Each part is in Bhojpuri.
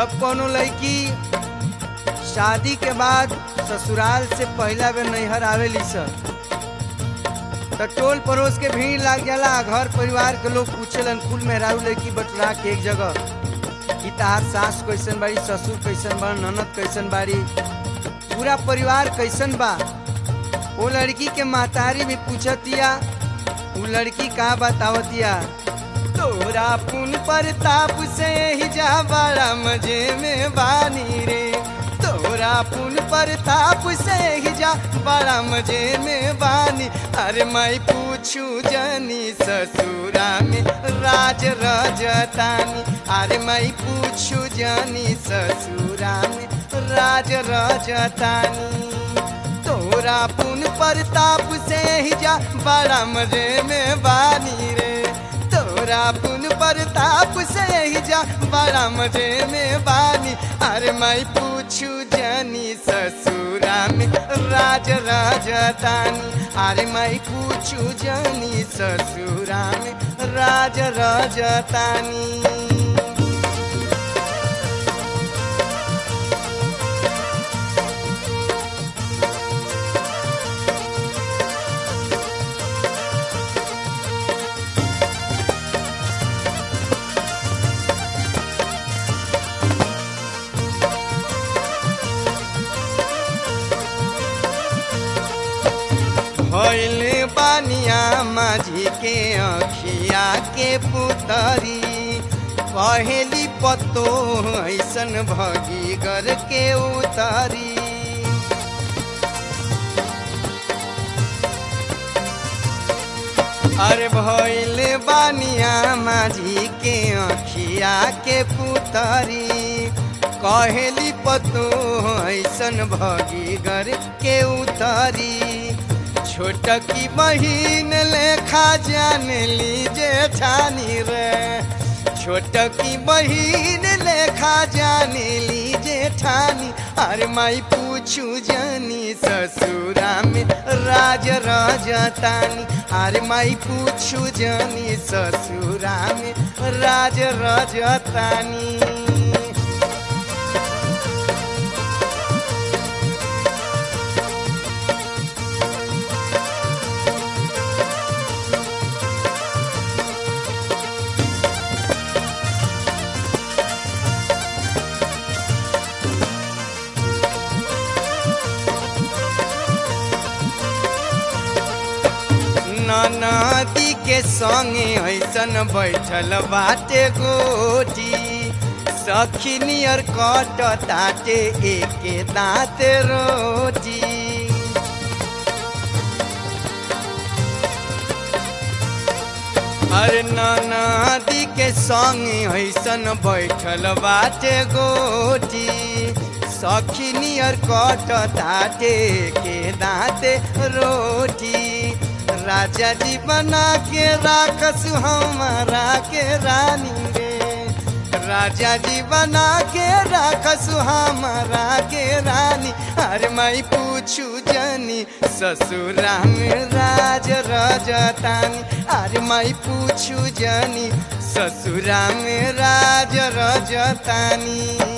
जब कोनो लड़की शादी के बाद ससुराल से पहला बेर नैहर आवेली सर तो टोल पड़ोस के भीड़ लाग जाला घर परिवार के लोग पूछेलन कुल मेहरारू लड़की बटुरा के एक जगह कि तार सास कैसन बाड़ी ससुर कैसन बा ननद कैसन बाड़ी पूरा परिवार कैसन बा वो लड़की के महतारी भी पूछतिया वो लड़की का बतावतिया तोरा पुन प्रताप से ही जा बड़ा मजे में बानी रे तोरा पुन प्रताप से ही जा बड़ा मजे में बानी अरे मैं पूछू जनी ससुरा में राज रजतानी अरे मैं पूछू जनी ससुरा में राज रजतानी तोरा पुन प्रताप से ही जा बड़ा मजे में बानी रे तोरा पुन प्रताप से ही जा बड़ा मजे में बानी अरे मैं पूछू जनी ससुरा में राज राजतानी अरे मैं पूछू जनी ससुरा में राज राजतानी भैले बानिया माझी के अखिया के पुतरी पहली पत्तो ऐसन भगी गर के उतारी अरे भैले बानिया माझी के अखिया के पुतरी कहेली पतो ऐसन भगी गर के उतारी छोटकी बहिन लेखा जान लीजे ठानी रे छोटकी बहिन लेखा जान लीजे ठानी अरे माई पूछू जानी ससुरा में राज रजतानी अरे माई पूछू जानी ससुरा में राज रजतानी नदी के संगे ऐसन बैठल बाटे गोटी सखी नियर कट ताटे एके दाँत रोटी अरे नदी के संगे ऐसन बैठल बाटे गोटी सखी नियर कट ताटे के दाँते रोटी राजा जी बना के राखस हमारा के रानी रे राजा जी बना के राखस हमारा के रानी अरे मैं पूछू जनी ससुरा में राज रजतानी अरे मैं पूछू जनी ससुरा में राज रजतानी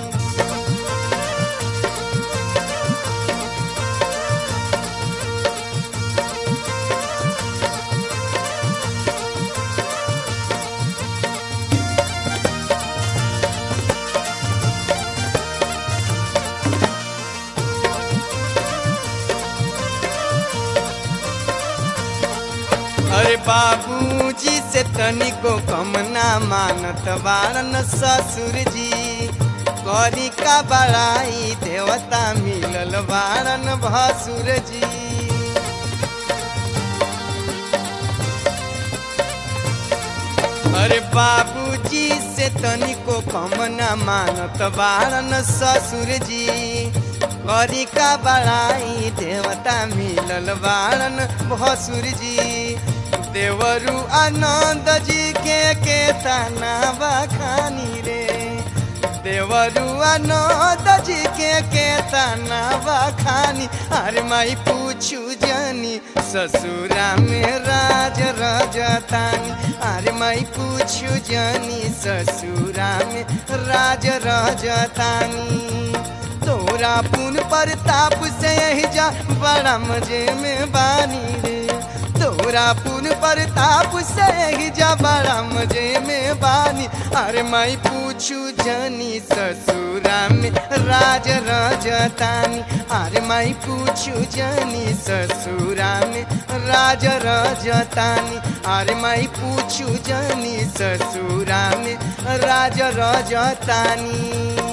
अरे बाबूजी से तनिको कम ना मानत बारन ससुर जी करी का बड़ाई देवता मिलल बारन भसुर जी अरे बाबूजी से तनिको कम ना मानत बारन ससुर जी करी का बड़ाई देवता मिलल बारन भसुर जी देवरु आनंद जी के के तना बखानी रे देवरु आनंद जी के के तना बखानी अरे माई पूछू जानी ससुरा में राज रजतानी अरे माई पूछू जानी ससुरा में राज रजतानी तोरा पुन प्रताप से ही जा बड़ा मजे में बानी रे तोरा पुन प्रताप से ही जा बड़ा मजे में बानी अरे माई पूछू जानी ससुरा में राज रजतानी अरे माई पूछू जानी ससुरा में राज रजतानी अरे माई पूछू जानी ससुरा में राज रजतानी